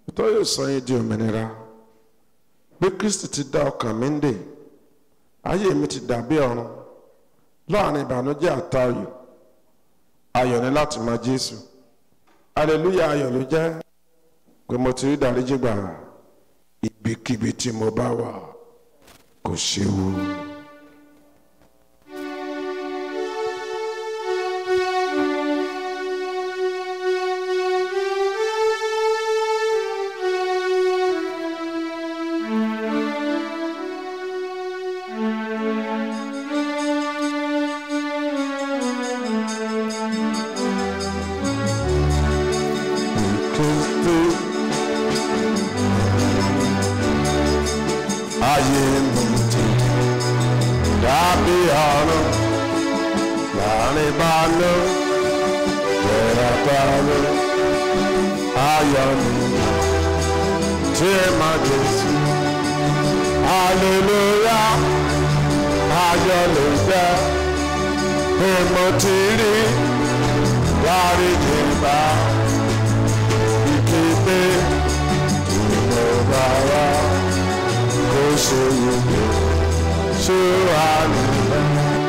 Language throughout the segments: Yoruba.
tó yóò sọ yín di òmìnira bí kristi ti dá ọkàn mi ń dè ayé mi ti dàbí ọ̀run láàrin ìbànújẹ́ àtayọ̀ ayọ̀ ni láti mọ jésù aleluya ayọ̀ ló jẹ́ pé mo ti rí ìdáríjì gbà ibikíbi tí mo bá wà kò séwu. Kristi ayé mi ti dàbí ọ̀run láàrin ìbànú yẹra báwo ayọ̀ mi tí ẹ máa Jésù aleluya ayọ̀ ló jẹ́ pé mo ti rí dáríjì bá ìkéde ìmọ̀ra wa kó ṣe yege ṣé wà nílẹ̀.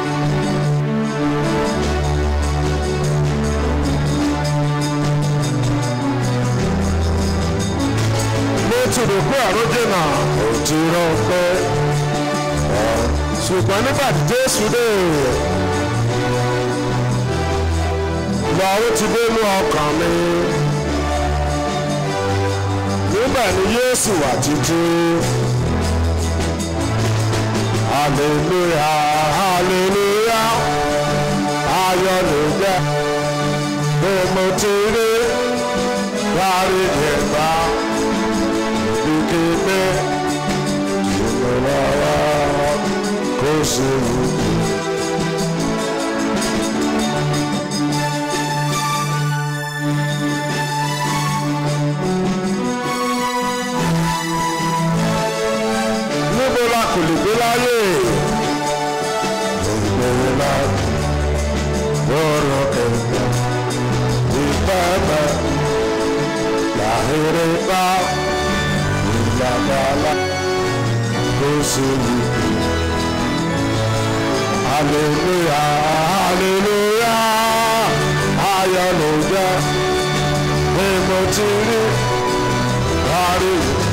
mo ti rò pé àròjẹ náà ò ti rọ pé ṣùgbọ́n nígbà tí Jésù dé lọ́rùn ti dé ní ọkàn mi níbẹ̀ ni Jésù wà títí hallelujah hallelujah ayọ̀ ló jẹ́ pé mo ti rí dárí ìgbà ìkéde ìmọ̀lára kò sí wù. níbo la kò lè gbé láyé ìgbèrè láti lọ́rọ̀ kẹ̀kẹ́ ìpẹ́ẹ́pẹ́ làhéré bá ìlàgbàlà kó sí wípé aleluya aleluya ayọ̀ ló jẹ́ pé mo ti rí rárí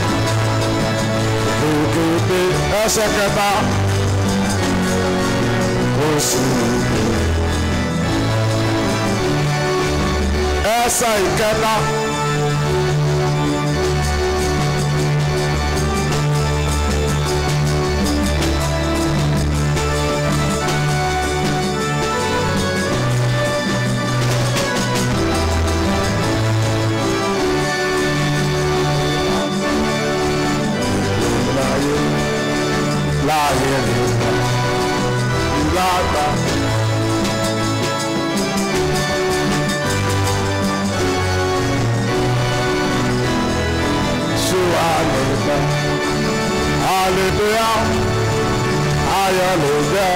òkèèpé ẹsẹ̀ kẹta kó sí wípé ẹsẹ̀ ìkẹta. láyé láyé nígbà lágbà. Ṣé àlèkà àlèkà ayọ̀ ló jẹ́.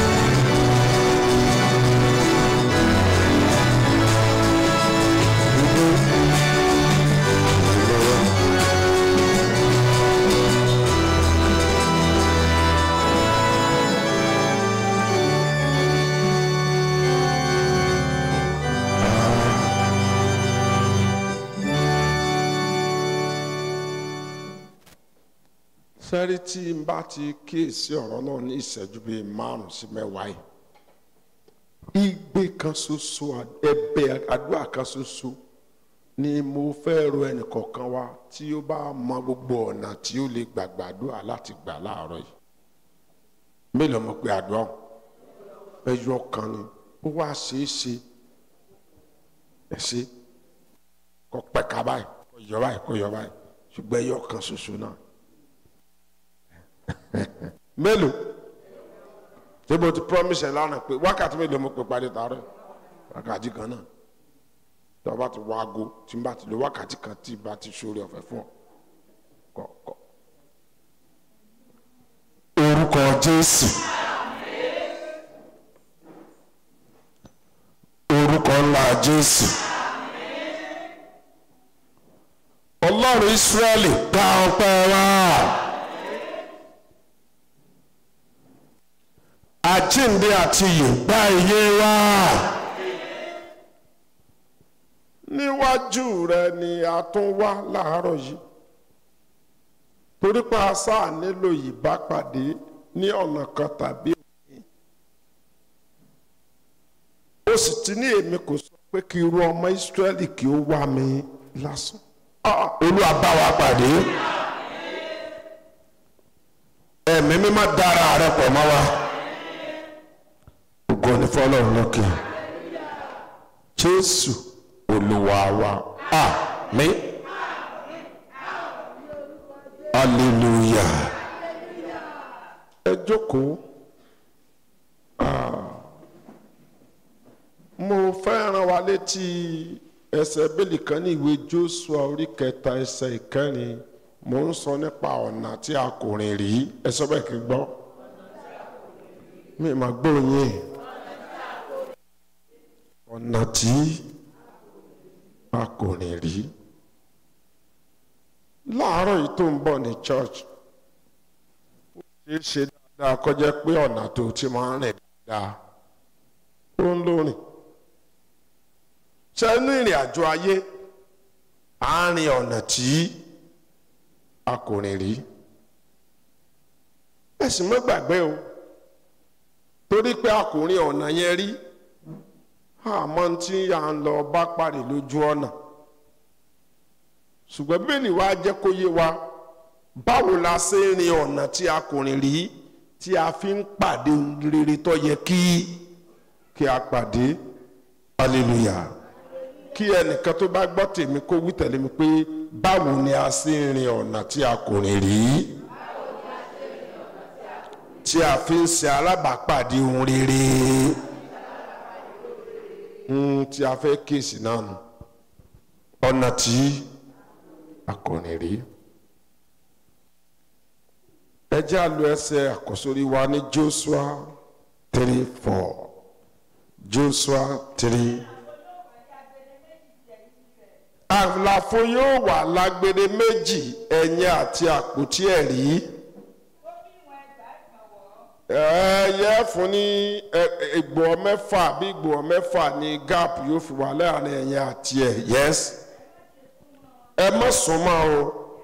sẹ́rí tí n bá ti kíyèsí ọ̀rọ̀ náà ní ìṣẹ́jú bíi márùn-ún sí mẹ́wàá yìí igbe kan ṣoṣo ẹ̀bẹ̀ àdúrà kan ṣoṣo ni mo fẹ́ ro ẹnìkọ̀ọ̀kan wa tí ó bá mọ gbogbo ọ̀nà tí ó lè gbàgbàdúrà láti gbà láàárọ̀ yìí mélòó mo pe àdúrà ẹyọ kan ni ó wá ṣeé ṣe ẹ ṣe kọ pẹ̀ka báyìí kọ yọ báyìí kọ yọ báyìí ṣùgbọ́n ẹyọ kan ṣoṣo náà mélòó tí mo ti promise ẹ lánàá pé wákàtí mélòó mo pè parí taarọ wákàtí kan náà tí wọ́n bá ti wá aago tí n bá ti lo wákàtí kan tí n bá ti sórí ọ̀fẹ́ fún ọ kọ kọ. orúkọ Jésù orúkọ ńlá Jésù ọlọ́run ìsírẹ́lì gba ọpẹ́ wa. àjíǹde àti ìyè gba iye wa. níwájú rẹ ni a tún wá láàárọ̀ yìí torí pé a sáà nílò ìbápàdé ní ọ̀nà kan tàbí òmíì ó sì ti ní èmi kò sọ pé kí irú ọmọ ìsírẹ́lì kí ó wá mi lásán Ah, olúwa bá wa pàdé ẹ̀mí mímọ́ dára rẹ pọ̀ mọ́ wa ògo ni fọlọ́run lókè jésù olúwa wa àmín hallelujah ẹ jókòó Ah, mo fẹ́ rán wa létí ẹsẹ̀ bíbélì kan ní ìwé joshua orí kẹta ẹsẹ̀ ìkẹrin mo ń sọ nípa ọ̀nà tí a kò rìn rí ẹ sọ bẹ́ẹ̀ kí n gbọ́ mi máa gbóyin ọ̀nà tí a kò rìn rí láàárọ̀ yìí tó ń bọ̀ ní church ó ṣeé ṣe dáadáa kọjá pé ọ̀nà tó ti máa ń rìn dáadáa ó ń lórin ṣe inú ìrìn àjò ayé àárín ọ̀nà tí a kò rìn rí ẹ sì mọ́ gbàgbé o torí pé a kò rìn ọ̀nà yẹn rí àmọ́ tí à ń lọ bá parí lójú ọ̀nà ṣùgbọ́n bíbélì wa jẹ́ kó yé wa báwo la ṣe ń rin ọ̀nà tí a kò rìn rí tí a fi ń pàdé ohun rere tó yẹ kí kí a pàdé hallelujah kí ẹnìkan tó bá gbọ́ tèmi kó wí tẹ̀lé mi pé báwo ni a ṣe ń rin ọ̀nà tí a kò rìn rí tí a fi ń ṣe alábàápàdé ohun rere Hmm, tí a fẹ́ kíyèsí náà nù ọ̀nà tí a kò rìn rí ẹ jẹ́ àlọ́ ẹsẹ̀ àkọ́sórí wa ní Joshua three four Joshua three àlàfo yóò wà lágbede méjì ẹ̀yìn àti àpótí ẹ̀rí ẹ̀yẹ fún ní ìgbọ̀ mẹ́fà bí ìgbọ̀ mẹ́fà ní gap yóò fi wà láàrin ẹ̀yìn àti ẹ̀ yes ẹ má sún mọ́ o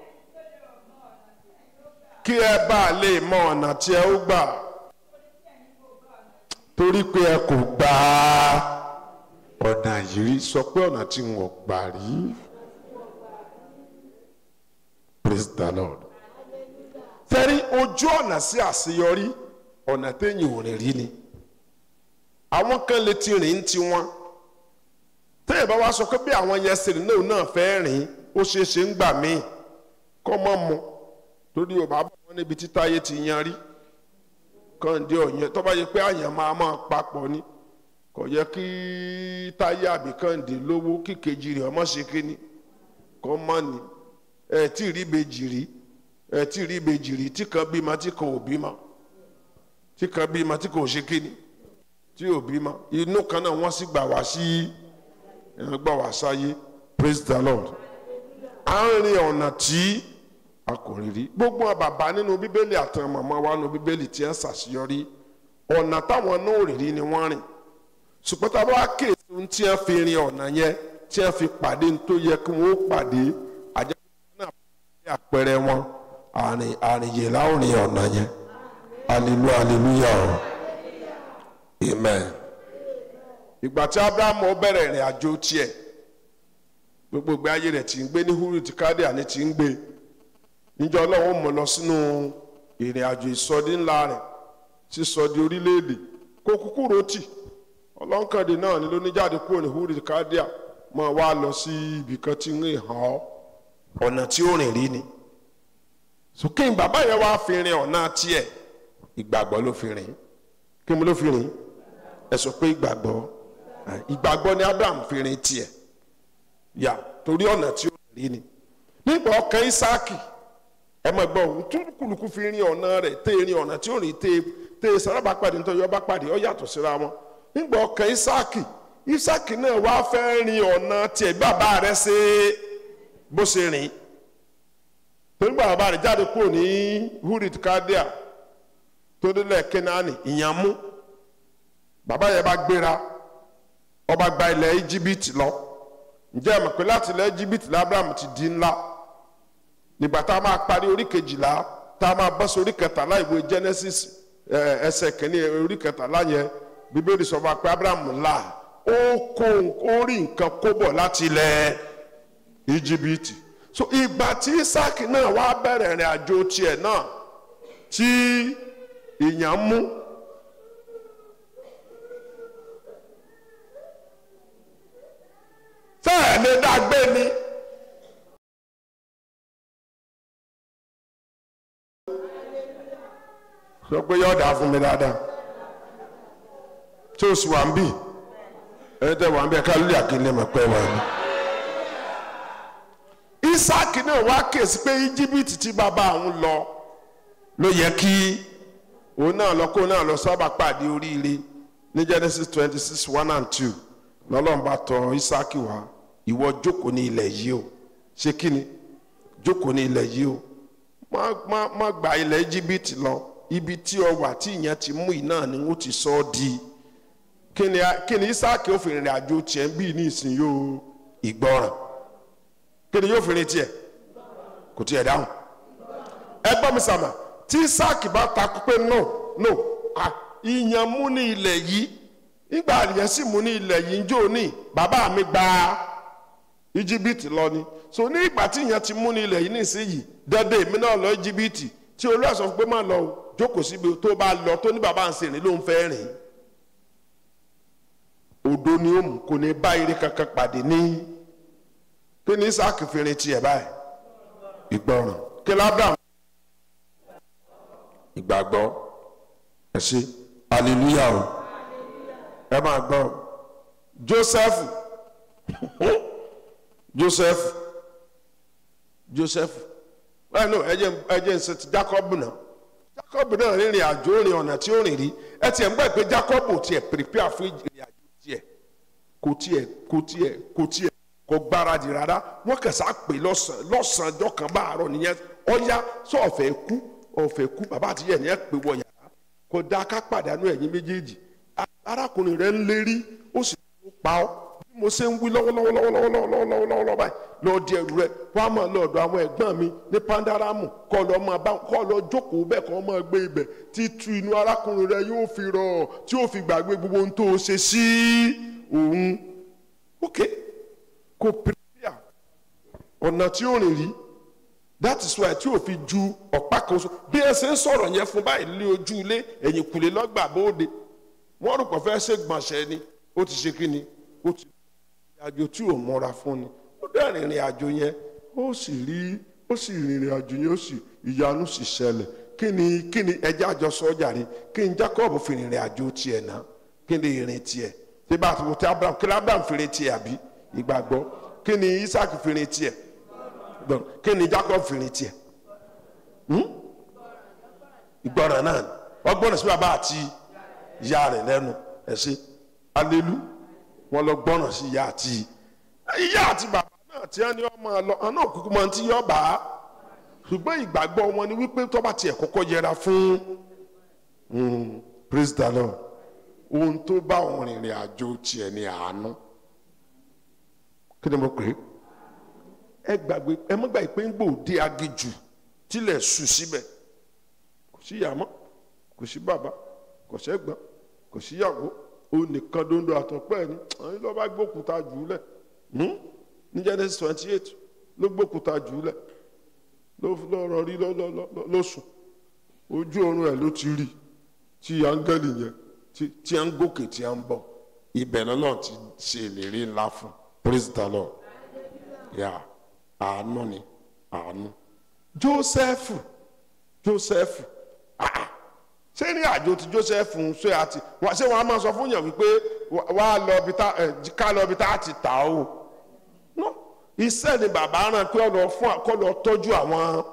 kí ẹ bá lè mọ ọ̀nà tí ẹ ó gbà torí pé ẹ kò gbà á ọ̀nà yìí rí sọ pé ọ̀nà tí n ò gbà rí praise the lord fẹ́rí ojú ọ̀nà sí àṣeyọrí ọ̀nà téèyàn ò rìn rí ni àwọn kan lè ti rìn ti wọn téèyàn bá wá sọ pé bí àwọn yẹn ṣe rìn náà náà fẹ́ rìn ó ṣeé ṣe ń gbà míì kọ́ mọ́ mu torí ò bá bọ̀ wọ́n níbi tí táyé ti yan rí kànde ọ̀yẹ́ tó bá yẹ pé àyàn máa máa papọ̀ ni kò yẹ kí táyé àbí kànde lówó kíkejì rẹ̀ ọmọ ṣe kíni kọ́ mọ́ ni ẹ̀ tí rí ìbejì rí ẹ̀ tí rí ìbejì rí tí kan bímọ tí kan ò bímọ tí kan bímọ tí kan ò ṣe kíni tí ò bímọ inú kan náà wọ́n sì gbà wá sí ẹ̀ gbà wá sáyé praise the lord à ń rin ọ̀nà tí a kò rí rí gbogbo àwọn bàbá nínú bíbélì àtàwọn màmá wa nínú bíbélì tí ń ṣàṣeyọrí ọ̀nà táwọn náà rí rí ni wọ́n rìn ṣùgbọ́n tá a bá kéèsì ohun tí wọ́n fi rin ọ̀nà yẹn tí wọ́n fi pàdé ní tó yẹ kí wọ́n pàdé àjẹpọ̀ náà pàdé àpẹẹrẹ wọn àrìn àrìnyè láwùrín ọ̀nà yẹn hallelujah hallelujah o amen. ìgbà tí abrahamu bẹ̀rẹ̀ ìrìn àjò tiẹ̀ gbogbo ìgbé ayé rẹ̀ tí ń gbé ní húrù tí kádìá ní ti ń gbé níjọ́ ọlọ́run mọ̀ lọ sínú ìrìn àjò ìsọdí ńlá rẹ̀ sísọdí orílẹ̀-èdè kó kúkú rotì ọlọ́nkàndé náà ni ló ní jáde kúrò ní húrì kádíà máa wá lọ sí ibì kan tí ń hàn ọ́ ọ̀nà tí ó rìn rí ni sókè bàbá yẹn wá fi rin ọ̀nà tiẹ̀ ìgbàgbọ́ ló fi rìn kí mo ló fi rìn ẹ sọ pé ìgbàgbọ́ ìgbàgbọ́ ni Abraham fi rìn tiẹ̀ yà torí ọ̀nà tí ó rìn rí ni nígbà ọkàn Ísáàkì ẹ mọ̀ gbọ́ ohun tó kùlùkù fi rin ọ̀nà rẹ̀ tẹ́ rin ọ̀nà tí ó rìn tẹ́ tẹ́ sárábà pàdé nítorí ọba pàdé ọ yàtọ̀ síra wọn nígbà ọkàn Ísáàkì Ísáàkì náà wá fẹ́ rin ọ̀nà tiẹ̀ bàbá rẹ̀ ṣe bó ṣe rìn nígbà bàbá rẹ̀ jáde kúrò ní hurit kadia tó délẹ̀ kenani ìyàmú bàbá yẹn bá gbéra ọba gba ilẹ̀ íjíbítì lọ ǹjẹ́ ẹ mọ̀ pé láti ilẹ̀ íjíbítì lábúrámù ti di ńlá nígbà tá a máa parí orí kejìlá tá a máa bọ́ sí orí kẹtàlá ìwé genesis ẹsẹ̀ kìíní orí kẹtàlá yẹn bíbélì sọ fún wa pé abrahamu ńlá ó kó ó rí nǹkan kó bọ̀ láti ilẹ̀ íjíbítì so ìgbà tí isaki náà wá bẹ̀rẹ̀ ìrìn àjò tiẹ̀ náà tí ìyàn mú fẹ́ẹ̀ lè dàgbé ni. sọ pé yóò dà fún mi dáadáa tí o sì wà ń bì ẹni tẹ wà ń bẹ ká lórí àkínlẹ̀ mọ̀ pé wà ní. isaac náà wá kèsì pé íjíbítì tí bàbá òun lọ ló yẹ kí òun náà lọ kó náà lọ sábà pàdé oríire ní genesis twenty six one and two lọ́lọ́run bá tọ̀ isaac wá ìwọ jókòó ní ilẹ̀ yìí o ṣé kí ni jókòó ní ilẹ̀ yìí o má má má gba ilẹ̀ íjíbítì lọ ibi tí ọ wà tí ìyẹn ti mú iná ni wọ́n ti sọ ọ́ di kí ni kí ni isaac yóò fi rìnrìn àjò tiẹ̀ ń bí ní ìsìn yóò ìgbọràn kí ni yóò fi rìn tiẹ̀ kò tiẹ̀ dáhùn ẹ gbọ́ mi sàmà tí isaac bá takú pé no no ìyẹn mú ní ilẹ̀ yìí nígbà àlìyẹn sì mú ní ilẹ̀ yìí ń jò ní bàbá mi gba íjíbítì lọ ni so ní ìgbà tí ìyẹn ti mú ní ilẹ̀ yìí nísìnyìí dandan èmi náà lọ íjíbítì tí olúwa sọ pé má lọ o jókòó síbi tó bá lọ tó ní bàbá ń sèrìn ló ń fẹ́ rìn odo ni ó mú kò ní bá ire kankan pàdé ní kí ni isaac fi rin tiẹ̀ báyìí ìgbọràn kí lábàá ìgbàgbọ́ ẹ ṣe hallelujah o ẹ máa gbọ́ joseph joseph joseph ẹ no ẹ jẹ́ ẹ jẹ́ nsẹ ti jacob náà jacob náà rìnrìn àjò rìn ọ̀nà tí ó rìn rí ẹ tiẹ̀ ń gbà pé jacob ò tiẹ̀ prepare fún ìrìn àjò tiẹ̀ kò tiẹ̀ kò tiẹ̀ kò tiẹ̀ kò gbáradì rárá wọ́n kẹsà pé lọ́sàn lọ́sàn ọjọ́ kan bá àárọ̀ nìyẹn ọ̀ya sọ ọ̀fẹ́ kú ọ̀fẹ́ kú bàbá àti yẹn nìyẹn pé wọ yàrá kò dá ká pàdánù ẹ̀yìn méjèèjì arákùnrin rẹ̀ ń lérí ó sì pa ọ́ bí mo ṣe ń wí lọ́wọ́lọ́wọ́lọ́wọ́lọ́wọ́lọ́wọ́ báyìí lọ́ọ́ di ẹrù rẹ̀ wọ́n á máa lọ ọ̀dọ̀ àwọn ẹ̀gbọ́n mi ní pandaramu kọ́ lọ́ máa bá kọ́ lọ jókòó bẹ́ẹ̀ kọ́ máa gbé ibẹ̀ títú inú arákùnrin rẹ̀ yóò fi rọ̀ tí yóò fi gbàgbé gbogbo ohun tó ṣe sí òun ok kò pèpè ọ̀nà tí ó rìn rí that is why tí o fi ju ọ̀pá kan so bí ẹ ṣe ń sọ̀rọ̀ yẹn fún báyìí lé ojú ilé ẹ̀yìn kùlé lọ́gbà bóde wọ́n rò pọ̀ fẹ́ ṣe gbọ̀nsẹ̀ ni ó ti ṣe kí ni ó ti àjò tí ò mọ́ra fún ni ó dẹ̀ rìnrìn àjò yẹn ó sì rí ó sì rìnrìn àjò yẹn ó sì ìyanu sì ṣẹlẹ̀ kí ni kí ni ẹjẹ́ àjọ sọ́jà ni kí ni Jacob fi rìnrìn àjò tiẹ̀ náà kí ni ìrìn tiẹ̀ tí bá a ti wò tí Abraham kí ni Abraham fi rìn tiẹ̀ àbí ìgbàgbọ́ kí ni Isaac fi rìn tiẹ̀ kí ni Jacob fi rìn tiẹ̀ ìgbọràn náà ọgbọ́n sí bàbá àti ìyá rẹ̀ lẹ́nu ẹ̀ ṣe alelu wọn lọ gbọ́ràn sí ìyá àti ìyá àti bàbá náà tí wọ́n ní ọmọ lọ ọ̀nà òkùnkùn máa ti yọ bá a ṣùgbọ́n ìgbàgbọ́ wọn ni wípé tó bá tiẹ̀ kọ́kọ́ yẹra fún praise the lord ohun tó bá òun rìnrìn àjò tiẹ̀ ní àánú kí ni mo pè é ẹ gbàgbé ẹ mọ́ gbàgbé pé ń gbòde agijù tilẹ̀ sùn síbẹ̀ kò sí ìyá mọ́ kò sí bàbá kò sẹ́gbọ́n kò síyàwó òun nìkan dondo àtọ̀pẹ́ ẹni àwọn ló bá gbókùtà jù ú lẹ̀ ní Genesis twenty eight ló gbókùtà jù ú lẹ̀ ló rọrí ló sùn ojú oorun ẹ̀ ló ti rí tí áńgẹ́lì yẹn tí à ń gòkè tí à ń bọ̀ ibẹ̀ lọ́lọ́run ti ṣe ìlérí ńlá fún praise the lord yà àánú ni àánú Jósẹ́fù Jósẹ́fù ah ṣé ní àjò tí Joseph ń ṣe àti ṣé wọn á máa sọ fún yàn wípé wà á lọ ibi tá ká lọ ibi tá a ti tà ó no iṣẹ́ ni bàbá rán pé ọ̀nà fún kọ́ lọ tọ́jú àwọn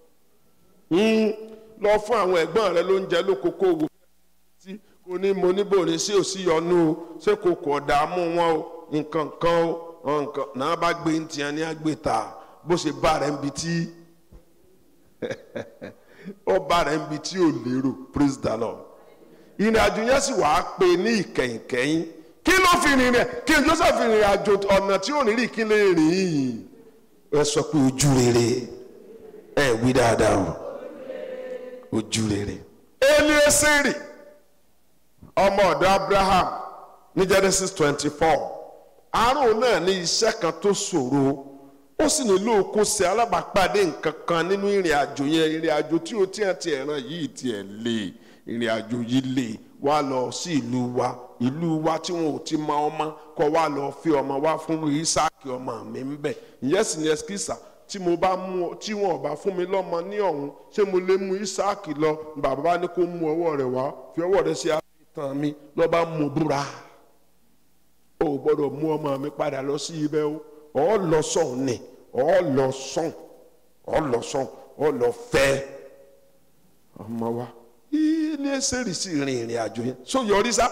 lọ fún àwọn ẹ̀gbọ́n rẹ lóúnjẹ lókòókò wò tí kò ní mo níbò ní sí òsì yọnu o ṣé kò kò dààmú wọn o nǹkan kan o nǹkan náà bá gbé ń tiẹ̀ ní àgbèta bó ṣe bá rẹ̀ ń bi tí ọba rẹ̀ ń bi tí ò lérò praise the lord ìrìn àjò yẹn sì wàá pé ní ìkẹyìnkẹyìn kí ló fi rìn rẹ̀ kí n joseph rìn àjò ọ̀nà tí ò ní rí kí lè rìn yìí ẹ sọ pé ojú rere ẹ wí dáadáa o ojú rere elieseri ọmọ ọ̀dọ̀ abraham ní genesis twenty four àárò náà ní iṣẹ́ kan tó ṣòro ó sì nílò kó ṣe alábàápàdé nǹkan kan nínú ìrìn àjò yẹn ìrìn àjò tí ó tiẹ̀ tiẹ̀ ràn yìí tiẹ̀ lè ìrìn àjò yìí lè wá lọ sí ìlú wa ìlú wa tí wọn ò ti mọ ọmọ kọ wá lọ fi ọmọ wá fún isaac ọmọ mi ń bẹ ìyẹn sì ní ẹsikísà tí mo bá mú tí wọn ò bá fún mi lọ́mọ ní ọ̀hún ṣé mo lè mú isaac lọ bàbá bá ní kó mú ọwọ́ rẹ̀ wá fi ọwọ́ rẹ̀ sí àtàn mi lọ bá mú búra o ò gbọ́dọ̀ mú ọmọ mi padà lọ sí ibẹ̀ o ọ lọ sọ̀n ni ọ lọ sọ̀n ọ lọ sọ̀n ọ lọ fẹ́ ọmọ wa ilé sẹ́rì sí ìrìn ìrìn àjò yẹn so yọrí sá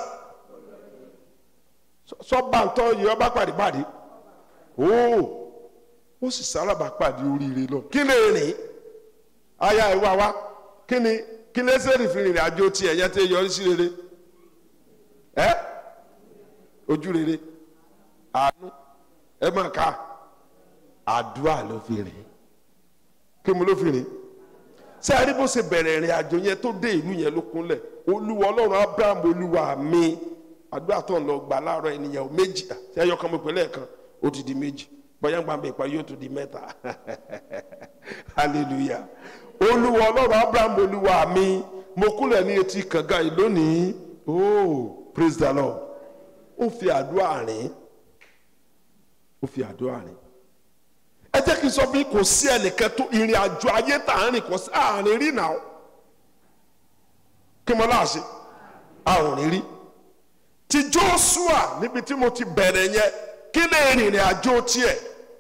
sọ́ba ń tọ́ yọ bá pàdé pàdé ooo ó sì sálábà pàdé oríire lọ kí lè rìn aya ìwà wa kí ni kí lè sẹ́rì fi ìrìn àjò tiẹ̀ yẹn tẹ́ yọrí sí rere ẹ́ ojú rere àánú ẹ máa ká àdúrà ló fi rìn kí mo ló fi rìn ṣé a rí bó ṣe bẹ̀rẹ̀ ìrìn àjò yẹn tó dé ìlú yẹn ló kúnlẹ̀ olúwa ọlọ́run abraham olúwa mi àdúrà tó ń lọ gbà láàárọ̀ ènìyàn ò méjì ṣé ẹyọ kan mo pè lẹ́ẹ̀kan ó ti di méjì bóyá ń gbà mí ìparí yóò tún di mẹ́ta hallelujah olúwa ọlọ́run abraham olúwa mi mo kúnlẹ̀ ní etí kànga yìí lónìí oh praise the lord ó fi àdúrà rìn ó fi àdúrà rìn ẹ jẹ́ kí n sọ fún yín kò sí ẹnìkan tó ìrìn àjò ayé tá à ń rìn kò sí àárín rí náà kí mo láàṣẹ àárín rí ti Joshua níbi tí mo ti bẹ̀rẹ̀ yẹn kí lè rìnrìn àjò tiẹ̀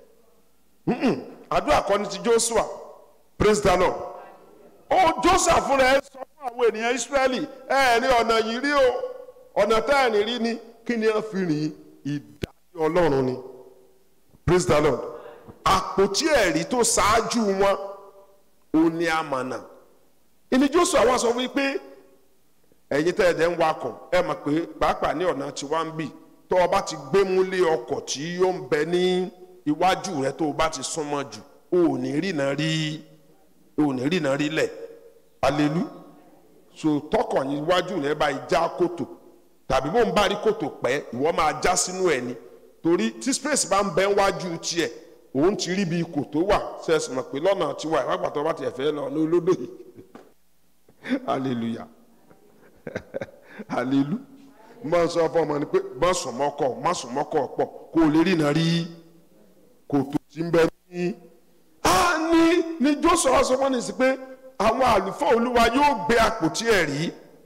àdúrà kọ́ ni ti Joshua praise the Lord ó Joshua fúnra ẹ sọ fún àwọn ènìyàn Israẹli ẹ ẹ ní ọ̀nà yìí rí o ọ̀nà tá ẹ̀ ní rí ni kí ni wọ́n fi rìn ìdájọ́ Ọlọ́run ni praise the Lord àpótí ẹ̀rí tó ṣáájú wọn ò ní àmànà ìní Joshua wá sọ wípé ẹ̀yin tẹ́ ẹ dẹ̀ ń wakọ̀ ẹ mọ̀ pé pàápàá ní ọ̀nà tí wọ́n ń bì tó o bá ti gbé múlé ọkọ̀ tí ó ń bẹ ní iwájú rẹ tó o bá ti súnmọ́ jù o ò ní rìnà rí o ò ní rìnà rí lẹ̀ alelu so tọkọ̀ yín iwájú rẹ bá já kòtò tàbí bó ń bá rí kòtò pẹ́ ìwọ máa já sínú ẹ̀ ni torí tí space bá ń bẹ wájú tiẹ̀ òun ti rí bí kòtò wà sẹ́sì mọ̀ pé lọ́nà tiwa ìwágbàtọ́ bá tiẹ̀ fẹ́ lọ ní olódò yìí hallelujah hallelu máa sọ fún ọmọ ni pé má sùn mọ́kọ̀ má sùn mọ́kọ̀ pọ̀ kó o lè rí iná rí kòtò tí ń bẹ ní. a ní ní Jóṣúà sọ fún ní sí pé àwọn àlùfáà olúwa yóò gbé àpótí ẹ̀rí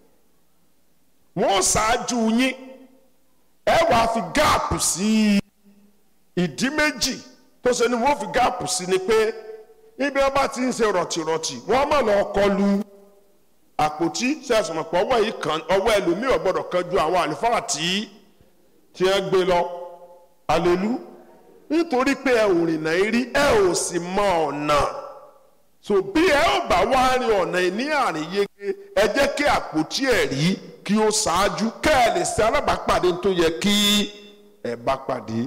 wọ́n ṣáájú yín ẹ wàá fi gáàpù sí ìdí méjì tó ṣe ni wọ́n fi gáàpù sí ni pé ibi wọn bá ti ń ṣe rọ̀tìrọ̀tì wọ́n má lọ kọlu àpótí sẹ́sùn pọ̀ ọwọ́ yìí kan ọwọ́ ẹlòmíì ò gbọ́dọ̀ kan ju àwọn àlùfáà tí tí ẹ gbé lọ alelu nítorí pé ẹ ò rìnà rí ẹ ò sì mọ ọ̀nà so bí ẹ ò bá wá rin ọ̀nà ní àárín yege ẹ jẹ́ kí àpótí ẹ̀rí kí ó ṣáájú kẹ́ ẹ lè ṣe alábàápàdé tó yẹ kí ẹ bá pàdé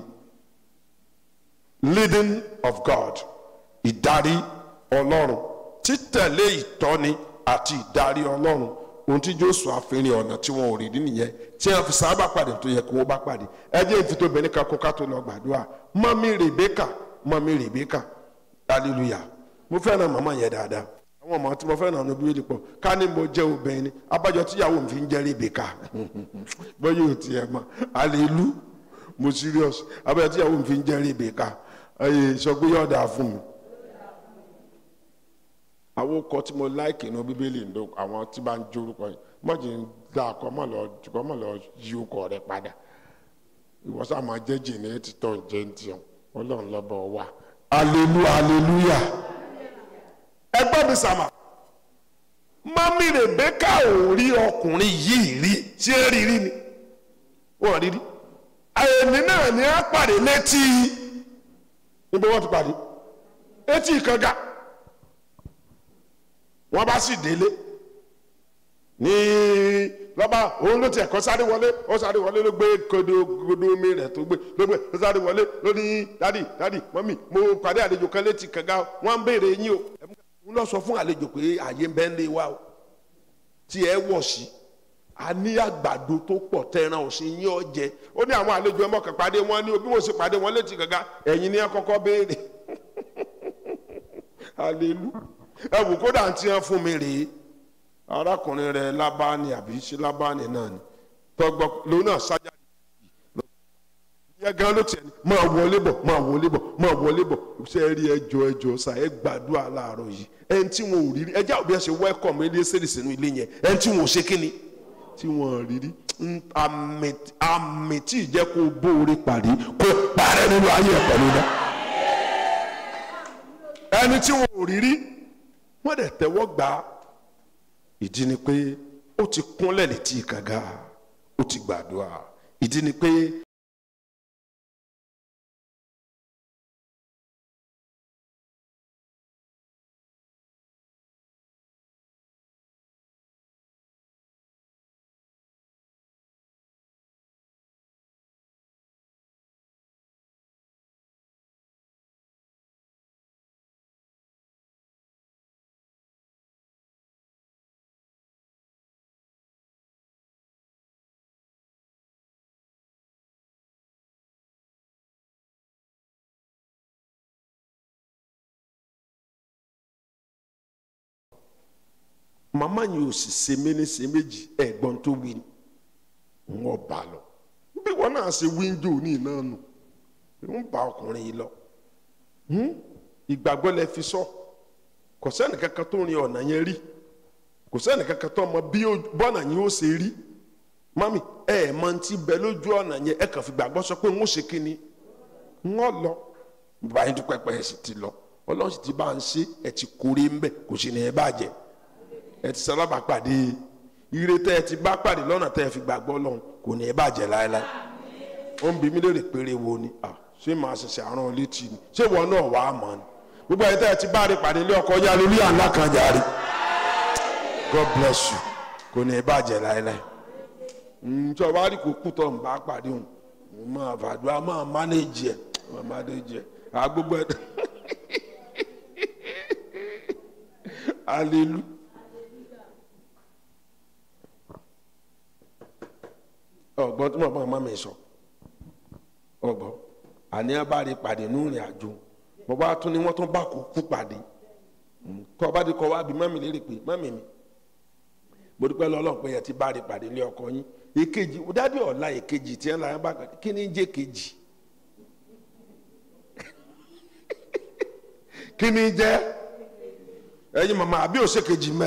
leading of God ìdarí ọlọ́run títẹ̀lé ìtọ́ni àti ìdarí ọlọ́run ohun tí Jóṣúà àfihàn ọ̀nà tí wọn ò rí nìyẹn tí wọn fi sábà pàdé tó yẹ kí wọn bá pàdé ẹ jẹ́ ìfitóbìnrin kan kó ká tó lọ gbàdúrà mọ́mí Rèbékà mọ́mí Rèbékà hallelujah mo fẹ́ràn màmá yẹn dáadáa àwọn ọmọ tí mo fẹ́ràn ní bíbélì pọ̀ ká ní mo jẹ́ obìnrin abájọ tíyàwó mi fi ń jẹ́ Rèbékà bóyá ò tiẹ̀ mọ̀ hallelujah mo serious abájọ tíyàwó mi fi ń jẹ́ Rèbékà ẹ sọ pé yọ̀ọ̀dà fún mi àwọn ọkọ tí mo láìkì inú bíbélì ń lo àwọn tí bá ń jórúkọ yìí mọ̀jì ń dá akọ mọ̀ lọ jùkọ́ mọ̀ lọ yí ọkọ rẹ padà ìwọ́sà máa jẹ́ jìnnà ẹ̀ títọ́ ǹjẹ́ ń tiẹ̀ ọlọ́run lọ́bọ̀ wà. aleluya aleluya ẹgbẹ́ mi sàmà mọ́mí rèbékà ò rí ọkùnrin yìí rí tí ẹ rí rí ni wọ́n rí rí àyẹ̀mí náà ni a pàdé létí níbo wọ́n ti pàdé etí ìkànga wọ́n bá sì délé ní lọ́ba òun ló tiẹ̀ kọ́ sáré wọlé ó sáré wọlé ló gbé kodo kodo omi rẹ̀ tó gbé ló gbé ó sáré wọlé ló ní dádì dádì mọ́mì mo pàdé àlejò kan létí kànga wọ́n ń béèrè yín o ń lọ sọ fún àlejò pé àyè ń bẹ́ ń lé wa o tí ẹ wọ̀ sí a ní àgbàdo tó pọ̀ tẹran òsín yín ọ jẹ ó ní àwọn àlejò ẹ mọ̀kàn pàdé wọn ní o bí mo ṣe pàdé wọn létí kànga ẹ̀yin ni ẹ kọ́kọ́ béèrè alelu ẹ wò kódà tí wọn fún mi rèé arákùnrin rẹ lábáni àbí ṣe lábáni náà ni tọgbọ lòun náà sájà yẹ gan ló tiẹ̀ ní máa wọlé bọ̀ máa wọlé bọ̀ máa wọlé bọ̀ ṣe é rí ẹjọ́ ẹjọ́ sa ẹ gbàdúrà láàárọ̀ yìí ẹni tí wọn ò rí rí ẹjẹ àwọn bí wọn ṣe wẹkọọmù ilé sẹlẹ sínú ilé yẹn ẹni tí wọn ò ṣe kíni tí wọn ò rí rí àmì àmì tí ì jẹ́ kó bóore pàdé kó parẹ́ nínú ayé ẹ̀ pẹ̀lú náà ẹni tí wọn ò rí rí wọn dẹ̀ tẹ́wọ́ gbà á ìdí ni pé ó ti kúnlẹ̀ létí kànga ó ti gbàdúrà ìdí ni pé. màmá yìí ò sì ṣe méní ṣe méjì ẹ̀gbọ́n tó wí ni wọ́n bá lọ bí wọn náà ṣe wíńdò ní iná nù ń bá ọkùnrin yìí lọ ìgbàgbọ́ lẹ fi sọ kò sẹ́ni kankan tó rin ọ̀nà yẹn rí kò sẹ́ni kankan tó mọ bí bọ́nà yẹn ó ṣe rí mami ẹ ẹ̀ mọ ti bẹ lójú ọ̀nà yẹn ẹ kàn fi gbàgbọ́ sọ pé ń ó ṣe kí ni ń ó lọ báyìí dúpẹ́ pẹ́ ẹ sì ti lọ ọlọ́run sì ti bá ń ṣe ẹ ti kórè ń bẹ̀ kò sí ní ẹ bàjẹ́ ẹ ti sálábà pàdé ire tẹ́ ẹ ti bá pàdé lọ́nà tẹ́ ẹ fi gbàgbọ́ lọ́hùn kò ní ẹ bàjẹ́ láéláé ó ń bi mí léèrè péré wo ni à ṣé màá ṣẹ̀ṣẹ̀ àrùn létí ni ṣé wọn náà wàá mọ̀ ni gbogbo ẹ̀ tẹ́ ẹ ti bá rí pàdé ilé ọkọ yá lórí àńlá kan jàre God bless you kò ní ẹ bàjẹ́ láéláé ǹjọ́ wá rí kó kú tó ń bá pàdé òun mo máa fàdúrà máa mánéjì ẹ̀ máa mánéjì ẹ̀ àgbógbó ẹ̀ hallelujah. ọgbọ́n tí mo bá ọmọ mi sọ ọgbọ́n àní abáre pàdé ní ìrìn àjò mo bá tún ní wọ́n tún bá kú kú pàdé kọ́ bá di kọ́ wá bí mọ́mì lérè pé mọ́mì mi mo dúpẹ́ lọ́lọ́run pé ẹ ti bá rí pàdé ní ọkọ yín èkejì dádì ọ̀la èkejì tí ẹ là ń bá pàdé kí ni ń jẹ́ kejì kí ni jẹ́ ẹ̀yin màmá àbí òṣèkejì mẹ́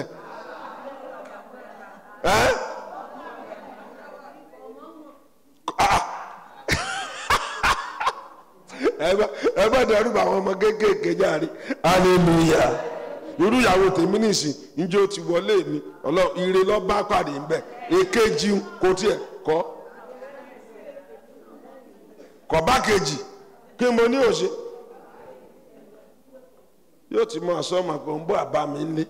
ẹ́. ẹ bá dẹrù bá àwọn ọmọ kéékèèké járe hallelujah irú ìyàwó tèmi nìsín njẹ́ ó ti wọlé mi ọlọ ire lọ bá pàdé ńbẹ èkejì kò tiẹ̀ kọ́ kọ́ bá kejì kí mo ní òṣè yóò ti mọ àsọmọ pé ń bọ́ àbá mi ńlé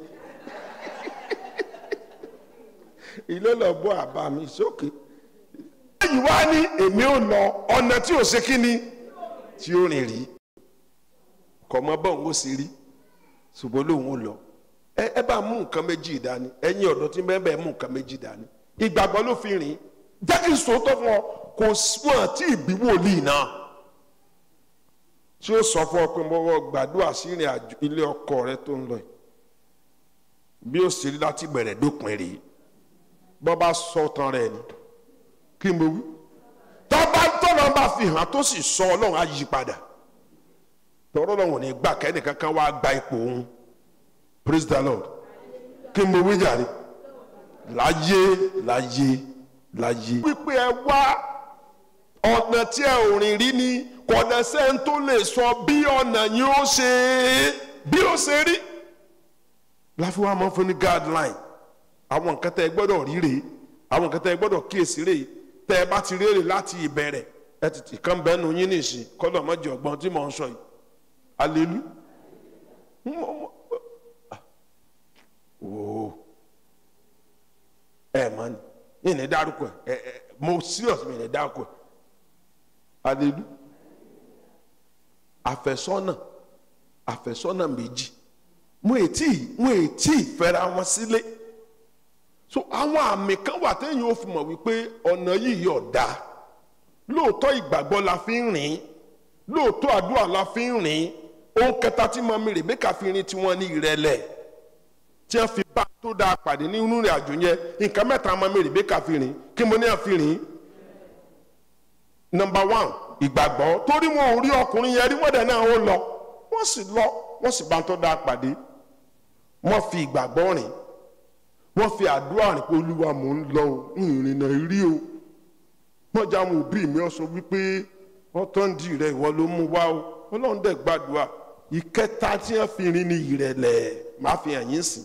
ilé lọ bọ́ àbá mi sókè. èyí wá ní èmi ò lọ ọ̀nà tí ò ṣe kí ni tí ó rìn rí kọ̀ mọ́ bọ́ òun ó sì rí ṣùgbọ́n lòun ò lọ ẹ ẹ bá mú nǹkan méjì dání ẹ̀yin ọ̀dọ́ tí bẹ́ẹ̀ bẹ́ẹ̀ mú nǹkan méjì dání ìgbàgbọ́ ló fi rìn jẹ́ kí n sòótọ́ fún ọ kò wọ́n àti ìbí wòlíì náà tí ó sọ fún ọ pé mo wọ gbàdúrà sí ìrìn àjò ilé ọkọ rẹ tó ń lọ yìí bí ó sì rí láti bẹ̀rẹ̀ dópin rèé bọ́ bá sọ tán rẹ̀ ni kí n bọ wí tọ́ba tọ́lọ́ bá fi hàn tó sì sọ ọlọ́run á yí padà tọ́rọ́ lọ́wọ́n ní gbà kẹ́ni kankan wá gba ipò òun praise the lord kí n bọ wí jàre láyé láyé láyé. wípé ẹ wá ọ̀nà tí ẹ ò rìn rí ni kọ̀nà sẹ́ń tó lè sọ bí ọ̀nà yìí ó ṣe bí ó ṣe rí láfi wá máa ń fún ní guideline àwọn nǹkan tẹ́ ẹ gbọ́dọ̀ rí rèé àwọn nǹkan tẹ́ ẹ gbọ́dọ̀ kíyèsí rèé tẹ́ ẹ bá ti rèrè láti ìbẹ̀rẹ̀ ẹ tètè kàn bẹ́ẹ̀ nu yín nìsín kọ́dọ̀ mọ́jọ ọgbọ́n tí mò ń sọ yìí alelu wò ẹ mọ ni yìí ní dárúkọ ẹ ẹ mo serious mi ní dárúkọ ẹ alelu àfẹ́sọ́nà àfẹ́sọ́nà méjì mo ètí mo ètí fẹ́ra wọn sílé so àwọn àmì kan wà téèyàn ò fi mọ̀ wípé ọ̀nà yìí yọ̀ dáa lóòótọ́ ìgbàgbọ́ la fi ń rìn lóòótọ́ àdúrà la fi ń rìn ohun kẹta tí mami Rebeka fi rin tiwọn ní ìrẹ̀lẹ̀ tí wọ́n fi bá tó dáa pàdé nínú ìrìn àjò yẹn nǹkan mẹ́ta mami Rebeka fi rìn kí mo ní à fi rìn number one ìgbàgbọ́ torí wọn ò rí ọkùnrin yẹn rí wọ́n dẹ̀ náà ó lọ wọ́n sì lọ wọ́n sì bá tó dáa pàdé wọ́n fi ìgbàgbọ́ rìn wọ́n fi àdúrà rìn pé olúwa mò ń lọ o ìrìnà rí o wọ́n já àwọn òbí mi ọ sọ wípé ọtọ́ndì rẹ ìwọ ló mú wá o ọlọ́run dẹ̀ gbàdúrà ìkẹta tí wọ́n fi rin ní ìrẹ̀lẹ̀ máa fi hàn yín sìn.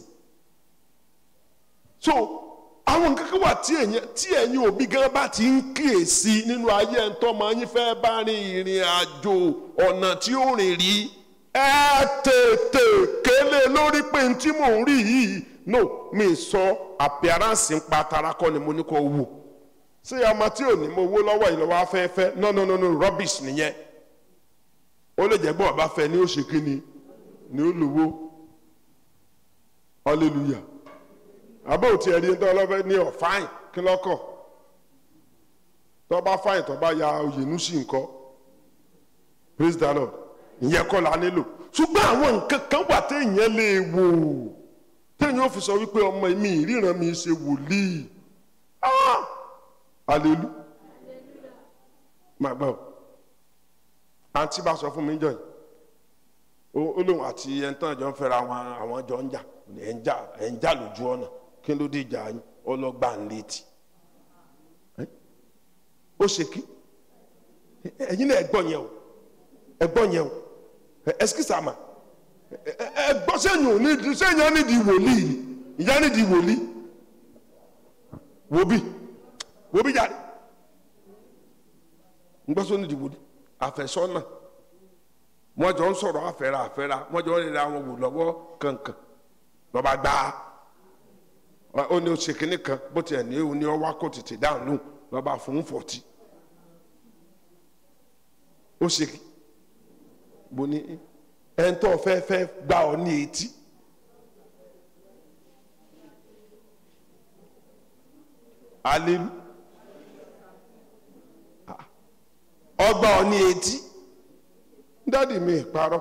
so àwọn nǹkan kan wà tí ẹ̀yin tí ẹ̀yin òbí gan bá ti ń kíyèsí nínú ayé ẹ̀ ń tọ́mọ yín fẹ́ bá rin ìrìn àjò ọ̀nà tí ó rìn rí ẹ tètè kélé lórí pé n tí mò ń rí yìí no mi sọ appearance ń pa tara kọ́ ni mo ní kó wò ṣé ọmọ tí ò ní mo wó lọ́wọ́ ìlọ́wọ́ afẹ́fẹ́ no no no no rubbish nìyẹn ó lè jẹ́ gbọ́ ọba fẹ́ ni ó ṣe kí ni ni ó lówó hallelujah àbẹ́ òtí ẹ̀rí ń tọ́ ọlọ́fẹ́ ní ọ̀fáìn kí lọ́kọ̀ tọ́ bá fáìn tọ́ bá ya oyènú sí nǹkan praise the lord ìyẹn kọ́ la nílò ṣùgbọ́n àwọn nǹkan kan wà téèyàn lè wò téèyàn ò fi sọ wípé ọmọ mi ìríran mi ṣe wòlíì ah alelu máa gbọ́ àǹtí bá sọ fún mi jọ yìí ó lóun àti ẹni tán jọ ń fẹ́ra àwọn àwọn jọ ń jà ẹ̀ ń jà ẹ̀ ń jà lójú ọ̀nà kí ló dé ìjà yín ọlọ́gbà ń létí ó ṣe kí ẹ̀yin náà ẹ̀gbọ́n yẹn o ẹ̀gbọ́n yẹn o ẹ̀skísà mà ẹ̀gbọ́n sẹ́yìn ò ní sẹ́yìn á nídìí wòlíì ìyá nídìí wòlíì wòbí wo bí jáde ngbọ́sọ́ ní ìdìbò àfẹ́sọ́nà wọ́n jọ ń sọ̀rọ̀ àfẹ́ra àfẹ́ra wọ́n jọ ń rira wọn wò lọ́wọ́ kankan lọ́ba gbá ó ní oṣù kínní kan bó tiẹ̀ ní ó ní ọwọ́ kó tètè dáhùn lóhùn lọ́ba fún fọ̀tì ó ṣe kí bó ní ẹ̀ńtọ́ fẹ́fẹ́ gbá ọ ní etí. Hallelujah. ọgbà ọ ní etí dádì mi ìparọ́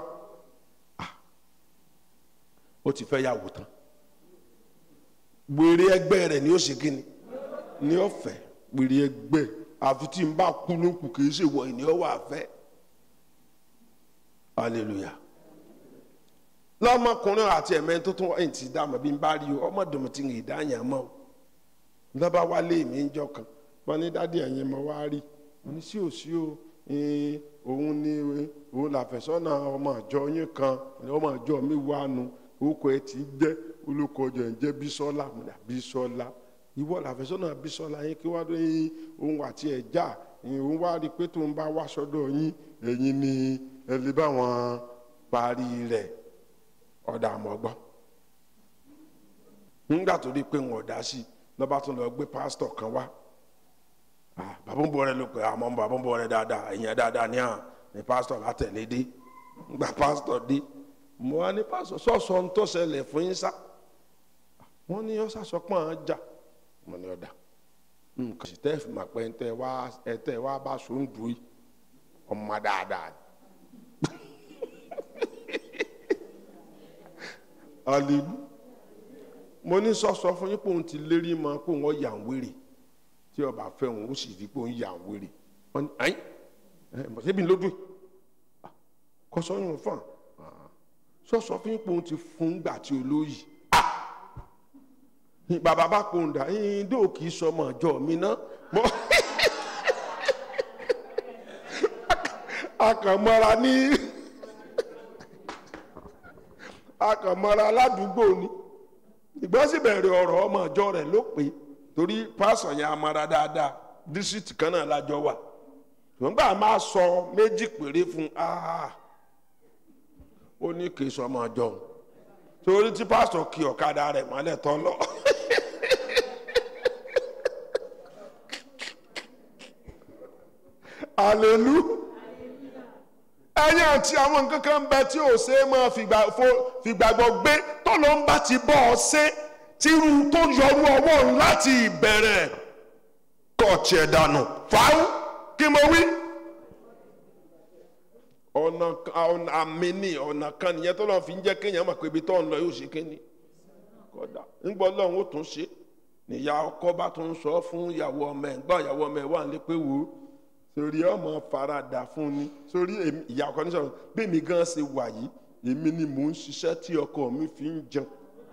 ó ti fẹ́ yàwó tán wèrè ẹgbẹ́ rẹ̀ ni ó ṣe kíni ní ọ̀fẹ́ wèrè ẹgbẹ́ àfi tí n bá kú ló kù kì í ṣe wọ ìní ọwọ́ àfẹ́ hallelujah lọ́mọkùnrin àti ẹ̀mẹ́ tó tún wọ́n ti dá mọ̀ bí n bá rí o ọmọdé tí ń dá yàn mọ́ o lọ́ba wálé mi ń jọ kan wọ́n ní dádì ẹ̀yìn mọ́ wá rí mo ní sí ò sí o òun ni òun làfẹ́sọ́nà ọmọ àjọ yín kan ọmọ àjọ mi wà nù orúkọ ẹ ti jẹ́ olùkọ́ ọjọ́ ẹ̀ ń jẹ́ bísọ́lá mo dà bísọ́lá ìwọ làfẹ́sọ́nà bísọ́lá yín kí wàá dé òun àti ẹ̀ já òun wá rí i pé tó ń bá wá sọ́dọ̀ yín ẹ̀yin ni ẹ lè bá wọn parí rẹ̀ ọ̀dà àmọ́gbọ́n nígbà tó rí i pé wọn ò dá sí i lọ́ba tún lọ gbé pásítọ̀ kan wá bàbá ń bọ̀ rẹ ló pé àmọ́ bàbá ń bọ̀ rẹ dáadáa ẹ̀yìn dáadáa ní hàn ní pásítọ̀ látẹ̀lé dé gba pásítọ̀ dé mo wá ní pásítọ̀ sọ̀sọ̀ ń tó ṣẹlẹ̀ fún yín sá wọ́n ní ọ̀sà sọpọ̀ àwọn jà mo ní ọ̀dà nǹkan sì tẹ́ fìmọ̀ pé ẹ̀ tẹ́ wá ẹ̀ tẹ́ wá bá so ń dùn yìí ọmọ dáadáa alilu mo ní sọ̀sọ̀ fún yín pé òun ti lérí mọ́ pé òun ọ̀ yà ń wéré tí ọba fẹ́ wọn ó sì rí pé ó ń yà ń wéré wọn ni ayin ẹ mọ̀sẹ́bí lójú ẹ̀ kọ́sọ́yún fún un sọ́sọ́ fún ipò ti fún gbà tí olóyè bàbá bá pòun dà ẹ̀yìn dé òkì sọmọ ọjọ́ mi ná mọ́ akànmọ́ra ní akànmọ́ra aládùúgbò ni ìgbọ́n sì bẹ̀rẹ̀ ọ̀rọ̀ ọmọ ọjọ́ rẹ̀ ló pé torí pásọ̀ yẹn amara dáadáa dísítì kan náà lájọ wà ṣùgbọ́n gbà máa sọ méjì péré fún ó ní kì í sọ ọmọ ọjọ́ torí tí pásọ̀ kí ọ̀kadà rẹ̀ mọ́lẹ̀ tán lọ alelu ẹ̀yin àti àwọn nǹkan kan ń bẹ tí ò ṣe é máa fìgbà- fo- fìgbàgbọ́ gbé tọ́lọ́ ń bá ti bọ́ ọ ṣe tírú tó yọrú ọwọ́ òun láti ìbẹ̀rẹ̀ kọ̀ọ̀tì ẹ̀ dànù fáwọn kí mo wí. ọ̀nà kan- ọ̀nà àmì ni ọ̀nà kan nìyẹn tó lọ́n fi ń jẹ́ kéèyàn mọ̀ pé ibi tó ń lọ yóò ṣe kéènì kódà ńgbọ́ lọ́hún ó tún ṣe níyà ọkọ bá tún sọ fún ìyàwó ọmọ ẹ̀ ńgbọ́ ìyàwó ọmọ ẹ̀ wà ní pé wò ó sórí ọmọ faradà fún ni sórí èmi- ìyá ọkọ ní sọ̀rọ̀ bí mi gan ṣe wà yìí èmi ni mò ń ṣiṣẹ́ tí ọkọ mi fi ń jẹun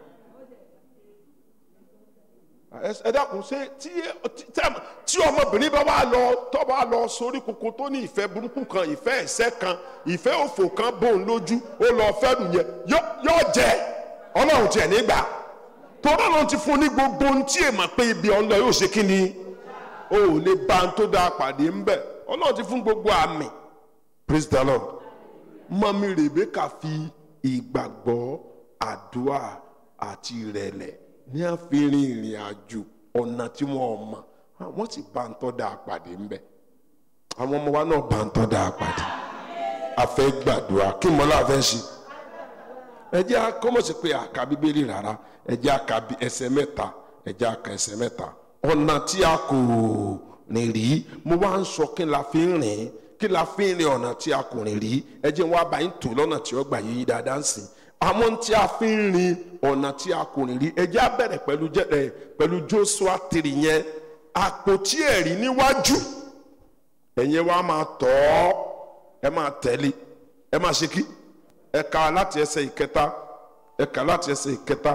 ẹ- ẹ dákun ṣé tí tí- tí ọmọbìnrin bá wà lọ tó bá lọ sórí koko tó ní ìfẹ́ burúkú kan ìfẹ́ ẹ̀ṣẹ̀ kan ìfẹ́ òfò kan bòun lójú ó lọ fẹ́rù yẹn yó- yóò jẹ ọlọ́run tiẹ̀ nígbà torí ọlọ́run ti fún ní gbogbo ohun tí èèmọ̀ pé ibi ọ̀n lọ yóò ṣe kí ni o ò lè bá ń tó dáa pàdé ń bẹ̀ ọlọ́run ti fún gbogbo àmì praise the lord mọ́mí Rebeka fi ìgbàgbọ́ àdúrà àti ìrẹ̀lẹ̀ ní àfihàn ìrìn àjò ọ̀nà tí wọ́n mọ̀ wọ́n sì bá ń tọ́ da àpàdé ń bẹ̀ àwọn ọmọ wa náà bá ń tọ́ da àpàdé a fẹ́ gbàdúrà kí mọ́lá fẹ́ ṣe ẹ jẹ́ akọ́mọ̀sí pé àka bíbélì rárá ẹ jẹ́ aka bí ẹsẹ̀ mẹ́ta ẹ jẹ́ aka ẹsẹ̀ mẹ́ta ọ̀nà tí a kò rìn rí mo wá ń sọ kí la fi ń rìn kí la fi ń rìn ọ̀nà tí a kò rìn rí ẹ jẹ́ wá bá yín tò lọ́nà tí ó gbà yíyí dáadáa ń sìn àwọn tí a fi ń rìn ọ̀nà tí a kò rìn rí ẹ jẹ́ á bẹ̀rẹ̀ pẹ̀lú jẹ́ ẹ pẹ̀lú Joshua tiri yẹn àpótí ẹ̀rí níwájú ẹ̀yin wa máa tọ̀ ọ́ ẹ máa tẹ̀lé ẹ máa ṣe kí ẹ kà láti ẹsẹ̀ ìkẹta ẹ kà láti ẹsẹ̀ ìkẹta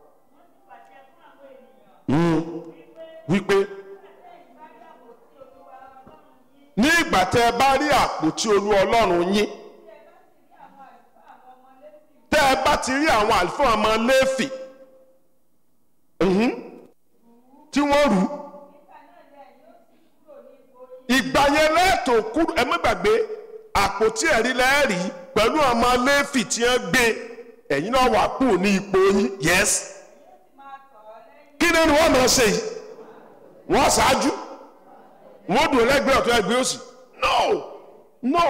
Mm. wípé ní ìgbà tẹ ẹ bá rí àpótí olú ọlọ́run yín tẹ ẹ bá ti rí àwọn àlùfáà ọmọ lẹ́fì mhm, tí wọ́n rù ú ìgbà yẹn lẹ́ẹ̀tọ́ kúrò ẹ má gbàgbé àpótí ẹ̀rí lẹ́ẹ̀rí pẹ̀lú ọmọ lẹ́fì tí wọ́n gbé ẹ̀yin náà wà kú ní ipò yín yes kí ni wọ́n máa ṣe yìí wọ́n ṣáájú wọ́n dùn lẹ́gbẹ̀ẹ́ ọ̀tún ẹgbẹ́ òsì no no